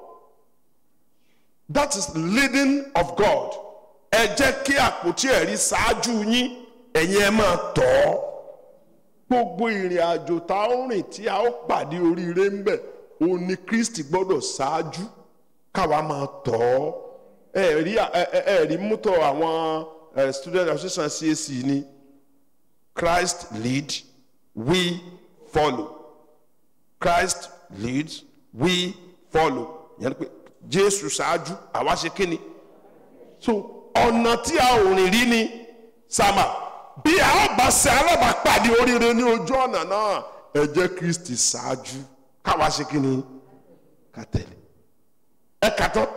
that is leading of God ẹ jẹ́ kí àpótí ẹ̀rí ṣáájú yín ẹ̀yin ẹ máa tọ̀ ọ́ gbogbo ìrìn àjò tá a ń rìn tí a ó pàdé oríire ń bẹ̀ òun ni Kristi gbọ́dọ̀ ṣáájú káwa máa tọ̀ ọ́ ẹ rí ẹ ẹ ẹ rí mútọ̀ àwọn ẹ, student association CAC ni Christ lead we follow Christ leads we follow yẹn ni pé Jésù ṣáájú àwa ṣe kíni so ọ̀nà tí a ò rìn rí ni sàmà bí a ó bá ṣe alábàápàdé oríire ní ojú ọ̀nà náà ẹ jẹ́ Kristi ṣáájú káwa ṣe kí ni ká tẹ̀lé ẹ kà tán.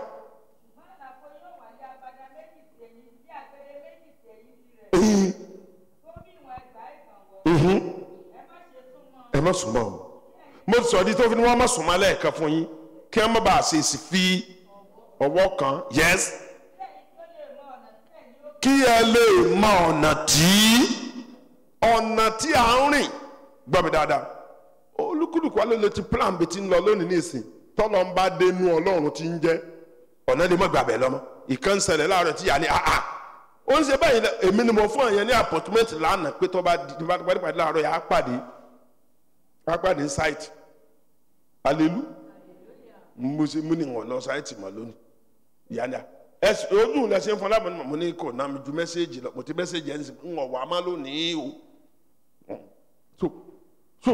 Ẹ̀yin, ẹ má sùn mọ́ o mo ti sọ di tó fi ni wọ́n má sùn mọ́ lẹ́ẹ̀kan fún yín kí wọ́n má bàa ṣe èsì fi ọwọ́ kan yes kí ẹ lè mọ ọ̀nà tí ọ̀nà tí à ń rìn gbọ́ mi dáadáa olúkúlùkù wa ló lè ti plan bí ti ń lọ lónìí nísìn tọ́lọ́ ń bá dénú ọlọ́run tí ń jẹ́ ọ̀nà lè mọ̀ gbàgbẹ́ lọ́mọ ìkan ń ṣẹlẹ̀ láàárọ̀ tí yà ní àhà ó ń ṣe báyìí lẹ- èmi ni mo fún ẹ̀yẹn ní appointment lánàá pé tó bá di bá pàdé pàdé láàárọ̀ yà á pàdé á pàdé site alelu mo ṣe mú ni wọn lọ site mọ́ lónìí yàrá ẹsẹ ojú la ṣe ń fọlá mọ mo ní kò náà mi ju mẹsẹgì lọ mo ti mẹsẹgì ẹni sìn ń wọ wà á má lónìí o so so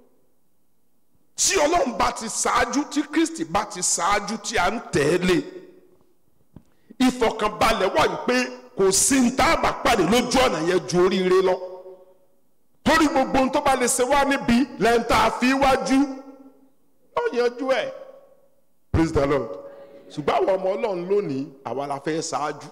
tí ọlọ́run bá ti ṣáájú tí kristi bá ti ṣáájú tí a ń tẹ̀lé ìfọkànbalẹ̀ wà wípé kò sí ní tá a bá pàdé lójú ọ̀nà yẹn ju oríire lọ torí gbogbo ohun tó bá lè ṣe wá níbi lẹ́ńtà àfiwájú ó yanjú ẹ̀ praise the lord ṣùgbọ́n àwọn ọmọ ọlọ́run lónìí àwa la fẹ́ ṣáájú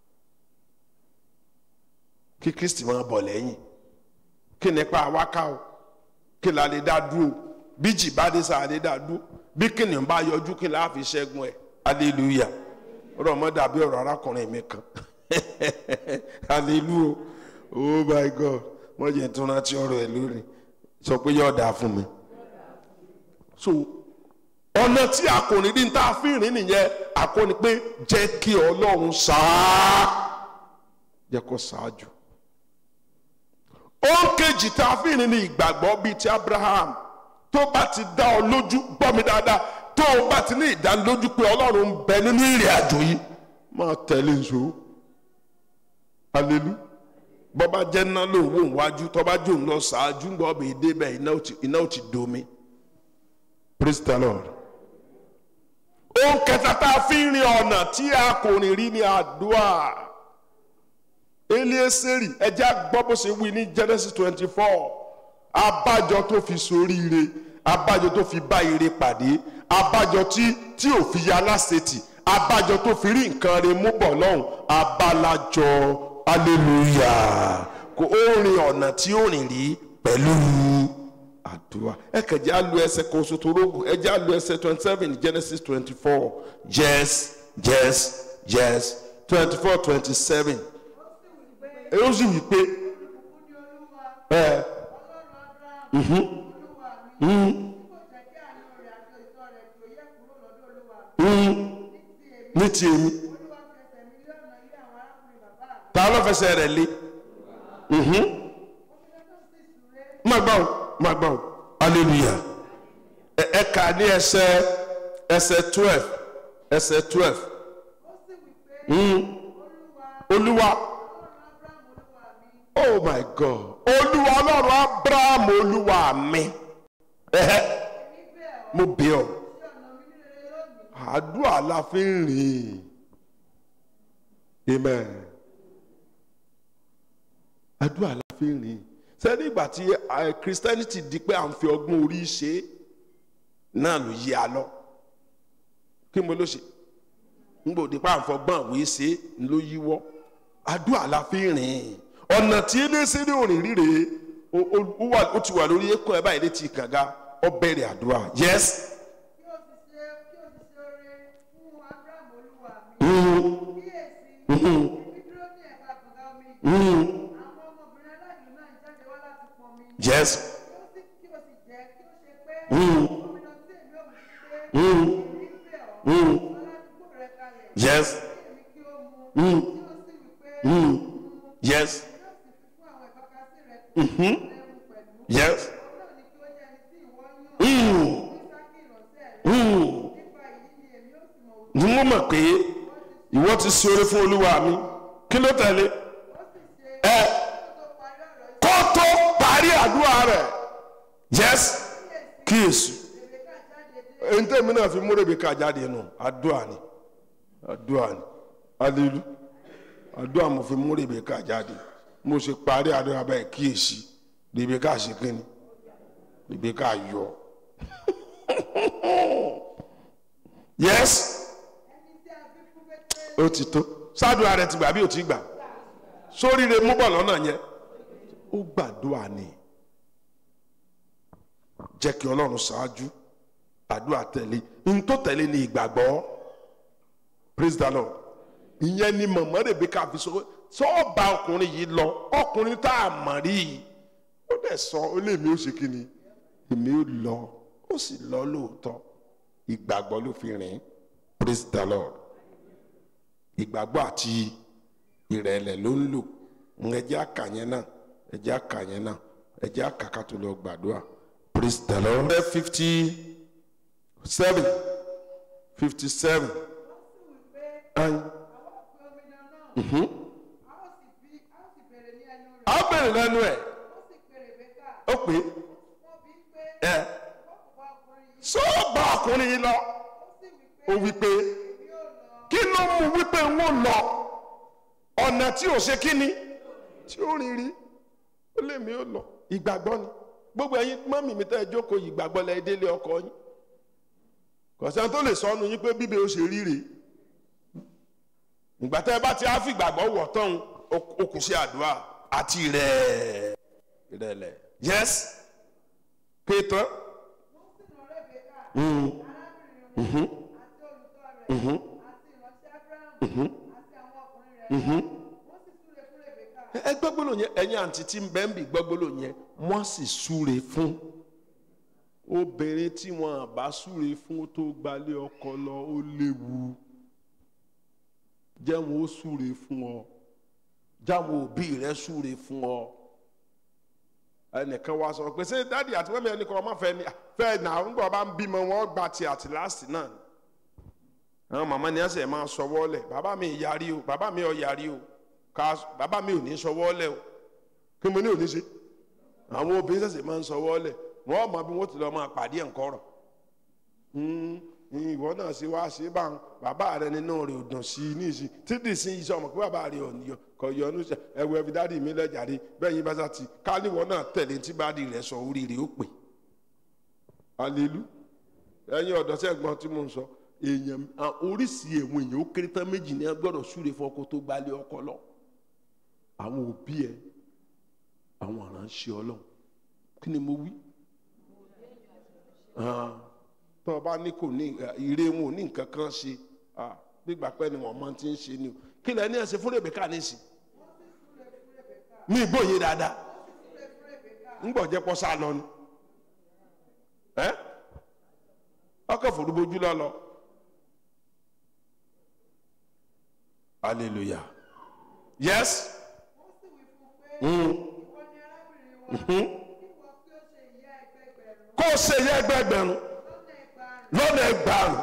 kí kristi máa bọ̀ lẹ́yìn kí nípa àwáká o kí la lè dá dúró bí jì bá dé sáà lè dá dúró bí kìnìún bá yọjú kí la fi ṣẹ́gun ẹ̀ hallelujah ọ̀rọ̀ mọ́ dàbí ọ̀rọ̀ arákùnrin mi kan hallelujah oh my god wọ́n jẹ́ tún rántí ọ̀rọ̀ ẹ̀ lórí sọ pé yóò dáa fún mi so ọ̀nà tí a kò ní rí ní tá a fi rìn nìyẹn àkọ́ni pé jẹ́ kí ọlọ́run ṣáá jẹ́ kó ṣáájú ohun kejì tá a fi rìn ní ìgbàgbọ́ bíi ti Abraham tó bá ti dá ọ lójú gbọ́ mi dáadáa tó o bá ti ní ìdánilójú pé ọlọ́run ń bẹ nínú ìrìn àjò yìí máa tẹ̀lé nso alelu bọ́bá jẹ́ ná lòun wò wájú tọ́ba jò ń lọ ṣáájú ń gbọ́ bí débẹ̀ iná ò ti domi praise the lord. ohun kẹta tá a fi ń rin ọ̀nà tí a kò rìn rí ní àdúrà elieseri ẹjẹ́ gbọ́ bó ṣe wí ní Genesis twenty four abájọ tó fi soríire abájọ tó fi bá ire pàdé abájọ tí tí ò fi ya lásètì abájọ tó fi rí nǹkan rẹ̀ mú bọ̀ lọ́hùn abalajọ hallelujah kò ó rin ọ̀nà tí ó rìn rí pẹ̀lú àdúrà ẹ kẹjẹ alu ẹsẹ̀ kan oṣù tó rógùn ẹ jẹ́ alu ẹsẹ̀ twenty seven Genesis twenty four yes yes yes twenty four twenty seven ẹ ó sì wí pé ẹ ní ti èmi ta ló fẹsẹ̀ rẹ̀ lé má gbà ó má gbà ó hallelujah ẹ ẹ kà ní ẹsẹ̀ ẹsẹ̀ twelve ẹsẹ̀ twelve olúwa oh my god olúwa ọlọ́run abraham olúwa mi ẹ̀hẹ́ mo bẹ̀ ọ́ àdúrà la fi ń rìn amen àdúrà la fi ń rìn sẹ́ni ìgbà tí christianity di pé à ń fi ọgbọ́n orí ṣe náà ló yí a lọ kí mo ló ṣe ngbò di pé à ń fọgbọ́n àwé ṣe ló yíwọ́ àdúrà la fi ń rìn ọ̀nà tí eléṣẹ́rí òrìn ríre ó ti wà lórí ẹ̀kọ́ ẹ̀ báyìí létí kànga ó bẹ̀rẹ̀ àdúrà yes. yes. yes. yes. Mm-hmm. yes. ni mo mọ̀ pé ìwọ ti ṣe oore fún olúwa mi kí ló tẹ̀lé ẹ kó tó parí àdúrà rẹ̀ yes kíyèsí èyí tẹ̀mí náà fi mú Rèbékà jáde nù àdúrà ni àdúrà ni alilu àdúrà mo fi mú Rèbékà jáde mo ṣe parí àdúrà báyìí kíyèsí Rèbékà ṣe kínní Rèbékà yọ yes ó ti tó sádùá rẹ ti gbà bí ó ti gbà sóríire mú bọ̀ lọ́nà yẹn ó gbàdúrà ni jẹ́ kí ọlọ́run ṣáájú àdúrà tẹ̀lé n tó tẹ̀lé ni ìgbàgbọ́ praise the lord ìyẹn ni mọ̀mọ́ Rèbékà fi sọ sọ́ọ̀bà ọkùnrin yìí lọ ọkùnrin tá a mọ̀ rí i ó dẹ̀ sọ ó lé mi ó ṣe kí ni èmi ó lọ ó sì lọ lóòótọ́ ìgbàgbọ́ ló fi rìn praise the lord ìgbàgbọ́ àti ìrẹ̀lẹ̀ ló ń lò ẹjẹ́ àkàyẹn náà ẹjẹ́ àkàyẹn náà ẹjẹ́ àkàkà tó lọ gbàdúrà praise the lord. ẹ fifty seven fifty seven. a bèrè lẹ́nu ẹ̀ ó pè é sọ́ọ̀bà ọkùnrin yìí lọ ó wí pé kí ló mú wípé ń wò lọ ọ̀nà tí ò ṣe kí ni tí ó rìn rí ó lè mí ó lọ ìgbàgbọ́ ni gbogbo ẹ̀yin mọ́mì mi tẹ́ ẹ jókòó ìgbàgbọ́ lẹ délé ọkọ yín kọ̀sẹ́ni tó lè sọnù yín pé bíbẹ̀ ó ṣe ríre ìgbà tẹ́ ẹ bá ti á fi ìgbàgbọ́ wọ̀ tán ó kù sí àdúrà àti rẹ̀ ìrẹ̀lẹ̀ yes pé tán. Mm. Mm-hmm. Mm-hmm. ẹ gbọ́gbọ́lò yẹn ẹ̀yin àǹtí tí ń bẹ́ ń bì gbọ́gbọ́lò yẹn wọ́n sì súre fún obìnrin tí wọn bá súre fún tó gbalé ọkọ lọ ó léwu jẹ́ wọn ó súre fún ọ jáwọn òbí rẹ súre fún ọ ẹnìkan wá sọ pé ṣé dáàdi àti mẹ́mi ẹnìkan ọmọ fẹ́ ni fẹ́ nà ń gbọ́ bá ń bímọ wọn gba ti àti láàsì náà ni àwọn màmá ni ẹsẹ̀ máa sọwọ́ lẹ̀ bàbá mi yarí o bàbá mi ò yarí o ká bàbá mi ò ní sọwọ́ lẹ̀ o kí mo ní ò ní ṣe àwọn obìnrin ṣẹ̀ṣẹ̀ máa ń sọwọ́ lẹ̀ wọ́n mọ bí wọ́n ti lọ́ọ́ máa pàdé ẹ̀ńkọ́ rọ̀ ìwọ náà ṣe wá ṣe bá ń bàbá rẹ nínú rẹ ò dùn sí i ní ìsìn títí sí iṣẹ́ ọmọ pé bàbá rẹ ò kọ yọnu ṣe ẹwọ ẹbí dáàdi mi lẹ́jàre bẹ́ẹ̀ yín bá sá ti káníwọ̀ náà tẹ̀lé tí bá di rẹ̀ sọ orí rẹ̀ ó pè alelu ẹ̀yin ọ̀dọ́ sẹ́gbọ́n tí mo ń sọ èèyàn oríṣi èèwọ̀n èèyàn ó kéré tán méjì ní ẹ gbọ́dọ̀ súre fọkọ tó gbalẹ̀ ọkọ lọ àwọn òbí ẹ àwọn aránṣẹ́ Ọlọ́run kí ni mo wí tó o bá ní kò ní ire wọn ò ní nǹkan kan ṣe gbígbà pẹ́ ni wọ́n máa ti ń ṣe ni o kí lẹ ní ẹsẹ̀ fún Rèbékà nísìn ní ìgbòye dáadáa ńgbọ̀ jẹ́ pọ́ sá lọ ni ọkọ̀ fòrúbojú lọ lọ hallelujah yes. kó o ṣe yẹ ẹgbẹgbẹ̀rún lọ́nà ẹgbàárùn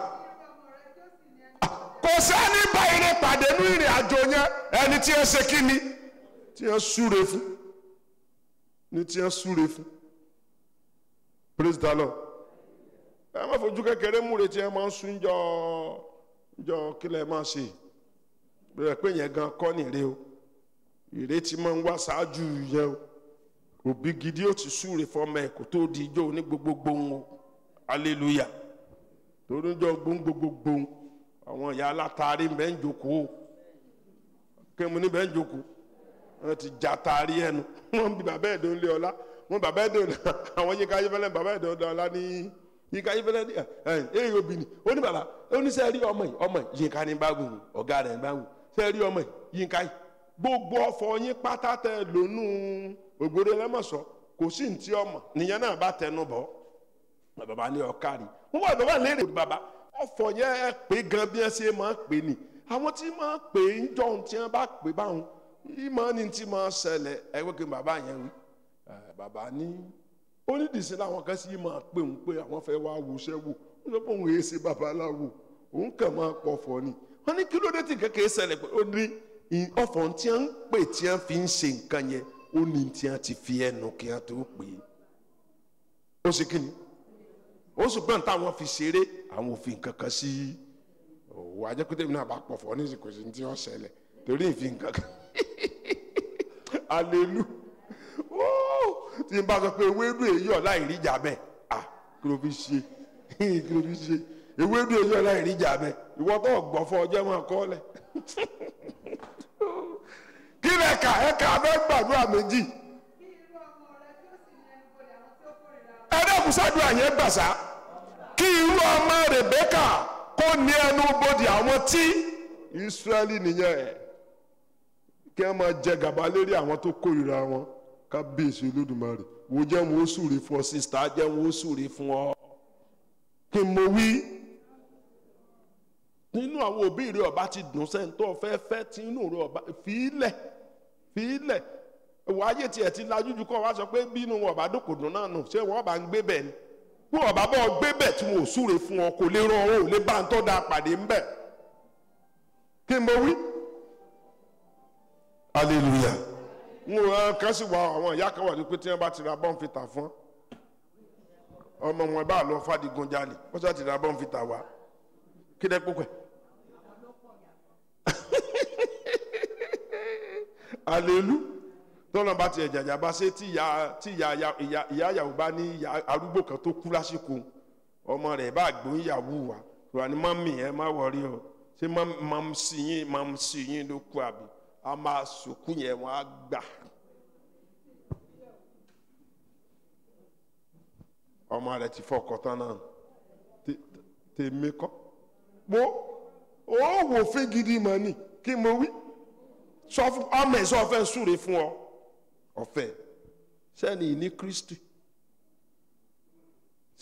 kò sẹ́ni bá ire pàdé ní ìrìn àjò yẹn ẹni tí ẹ ṣe kí ni tí ẹ súre fún ní tí ẹ súre fún praise the lord ẹ má fojú kékeré múre tí ẹ máa ń sún jọ jọ kílẹ̀ máa ṣe bẹ́ẹ̀ pé yẹn gan kọ́ nìre o ìrètí máa ń wá ṣáájú yẹn o òbí gidi ó ti súre fọmọ ẹ kó tó di ijó ní gbogbogbò ń o hallelujah torí jọ gbóngbóngbóng àwọn ìyá alátàrí ń bẹ ń jókòó kému ní bẹ ń jókòó wọn ti já taari ẹnu wọn bí bàbá ẹ̀dọ́ ń lé ọlá wọn bàbá ẹ̀dọ́ àwọn yíká ayéfẹ́lẹ́ bàbá ẹ̀dọ́ ń ọlá ní yíká ayéfẹ́lẹ́ ní ẹ ẹ obìnrin ó ní bàbá ó ní sẹ́ẹ̀rí ọmọ yìí ọmọ yìí yínká ní báwù ọ̀gá rẹ̀ ní báwù sẹ́ẹ̀rí ọmọ yìí yínká yìí gbogbo ọ̀fọ̀ yín pátá tẹ lónú ògbóró ẹlẹ́mọ̀sọ kò sí ní tí ọmọ nìyẹn náà bá tẹnu bọ̀ bàbá ní ọkàrí wọn wà bàbá léèrè bàbá ọ̀fọ̀ yẹn ẹ pé gan bí ẹ ṣe máa pè ní àwọn tí máa pè ń jọ ohun tí wọn bá pè báwọn ìmọ̀ ni tí máa ṣẹlẹ̀ ẹ wọ́n kí bàbá yẹn wí bàbá ní onídìísí làwọn kan sì máa pè ń pé àwọn fẹ́ wá wùṣẹ́ wò wọ́n sọ pé òun èé ṣe babaláwo òun kàn máa pọ̀fọ̀ ni wọ́n ní kí ló dé tí kékeré ṣẹlẹ̀ pé ó ní ọ̀fọ̀ tí wọ́n ń pè tí wọ́n fi ń ṣe nǹkan yẹn ó ní tí wọ́n ti fi ẹnu kí wọ́n tó pè é ó ṣe kí ni ó ṣùgbọ́n táwọn fi ṣeré àwọn òfin kankan sí òwò ajẹ́kútẹ́ mi náà bá pọ̀ fọ́ ní ìsìnkú sí ti wọ́n ṣẹlẹ̀ torí ìfin kankan alelu tí n bá sọ pé ewédú èyí ọ̀la ìríjà bẹ́ẹ̀ ah kí ló fi ṣe kí ló fi ṣe ewédú èyí ọ̀la ìríjà bẹ́ẹ̀ ìwọ tó gbọ́ fọ ọjọ́ máa kọ́ lẹ̀ kí lẹ kà ẹ kà abẹ́ gbàdúrà méjì ẹ dẹ́kun sádùn àyẹ̀ gbàsá kí irú ọmọ Rèbékà kó ní ẹnu bodè àwọn tí Ísírẹ́lì nìyẹn ẹ̀ kí wọ́n máa jẹ gàba lérí àwọn tó kórìíra wọn kábíyèsí Olódùmarè wo jẹ́ wọn ó súre fún ọ sísítà jẹ́ wọn ó súre fún ọ kí n mo wí nínú àwọn òbí rẹ ọba ti dùn sẹ́ńtọ́ fẹ́fẹ́ tí inú rẹ ọba fìílẹ̀ fìílẹ̀ ìwà ayé tiẹ̀ ti lajú ju kọ́ wa sọ pé bínú wọn ọba dòkòdùn náà nù ṣé wọn bá ń gbé bẹ̀ ni bí wọn bá bọ́ gbé bẹ̀ tí wọn ò súre fún ọ kò lè rán ọ ò lè bá ń tọ́ da pàdé ńbẹ̀ kí n bọ wí. hallelujah n ò kàn sí wa àwọn ìyá kan wà ní pé tí wọn bá ti ra bọ́ǹfìtà fún ọmọ wọn bá lọ fàdígun jalè wọ́n sọ ti ra bọ́ǹfìtà wa kí dẹ́ púpẹ̀. alelu tọ́lọ́ bá tiẹ̀ jàjà bá ṣe tí ìyá tí ìyá ìyá ìyá ìyàwó bá ní ìyá arúgbó kan tó kú lásìkò ọmọ rẹ̀ bá gbóhùn ìyàwó wa wà ní mọ́mì ẹ má wọrí o ṣé mọ́mì sí yín mọ́mì sí yín ló kú àbí a máa sòkú yẹn wọ́n á gbà. ọmọ rẹ̀ ti fọkọ tán náà tèmi kọ́ mo ó wò fún gidi mọ́ ni kí mo wí sọ fún ọmọ ẹ̀ sọ fẹ́ súre fún ọ ọ̀fẹ́ sẹ́ni ní Kristi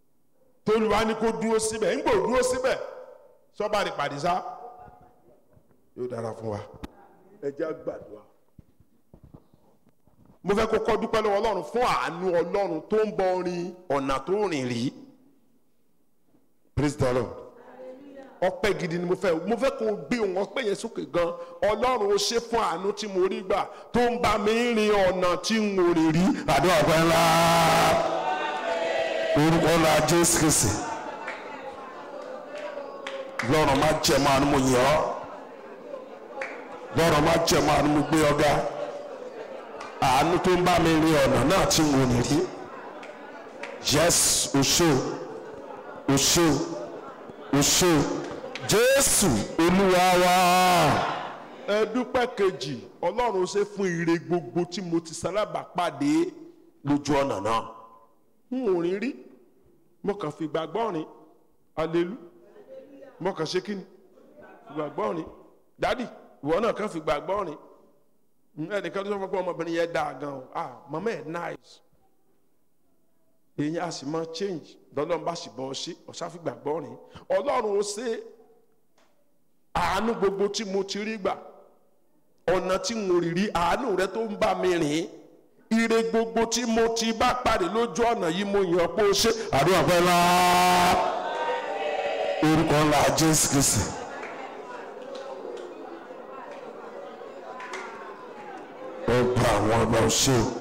tolúwa ní kó dúró síbẹ̀ ńgbò dúró síbẹ̀ sọ́ba ní pàdísá yóò dára fún wa ẹ jẹ́ á gbàdúrà mo fẹ́ kó kọ́ dúpẹ́ lọ́wọ́ ọlọ́run fún àánú ọlọ́run tó ń bọ orin ọ̀nà tó rìn rí praise the lord ọpẹ́ gidi ni mo fẹ́ mo fẹ́ kó o gbé òun ọpẹ́ yẹn sókè gan ọlọ́run ó ṣe fún àánú tí mo rí gbà tó ń bá mi rin ọ̀nà tí n ò rìn rí àdúrà ọpẹ́ ńlá orúkọ ńlá jésù kristi lọ́rọ̀ má jẹ́ máa ní mo yàn ọ́ lọ́rọ̀ má jẹ́ máa ní mo gbé ọ̀gá àánú tó ń bá mi rin ọ̀nà náà tí n ò ní rí yes oṣù oṣù oṣù jésù olúwa wa ẹ dúpẹ́ kejì ọlọ́run ṣe fún ire gbogbo tí mo ti sálábà pàdé lójú ọ̀nà náà n ò rìn rí mo kàn fi gbàgbọ́ rìn alelu mo kàn ṣe kí ni fi gbàgbọ́ rìn dádì ìwọ náà kàn fi gbàgbọ́ rìn ẹnìkan tó sọ fún pé ọmọbìnrin yẹn dáa gan o ah mama ẹ nice èyí a sì máa change lọ́lọ́run bá sì bọ́ ọ sí ọ̀sá fi gbàgbọ́ rìn ọlọ́run ó ṣe àánú gbogbo tí mo ti rí gbà ọ̀nà tí mo rí rí àánú rẹ tó ń bá mi rìn ire gbogbo tí mo ti bá pàdé lójú ọ̀nà yìí mo yàn pé ó ṣe àdúrà ọpẹ́ ńlá orúkọ ńlá jésù kristi ọba àwọn ọba ọṣẹ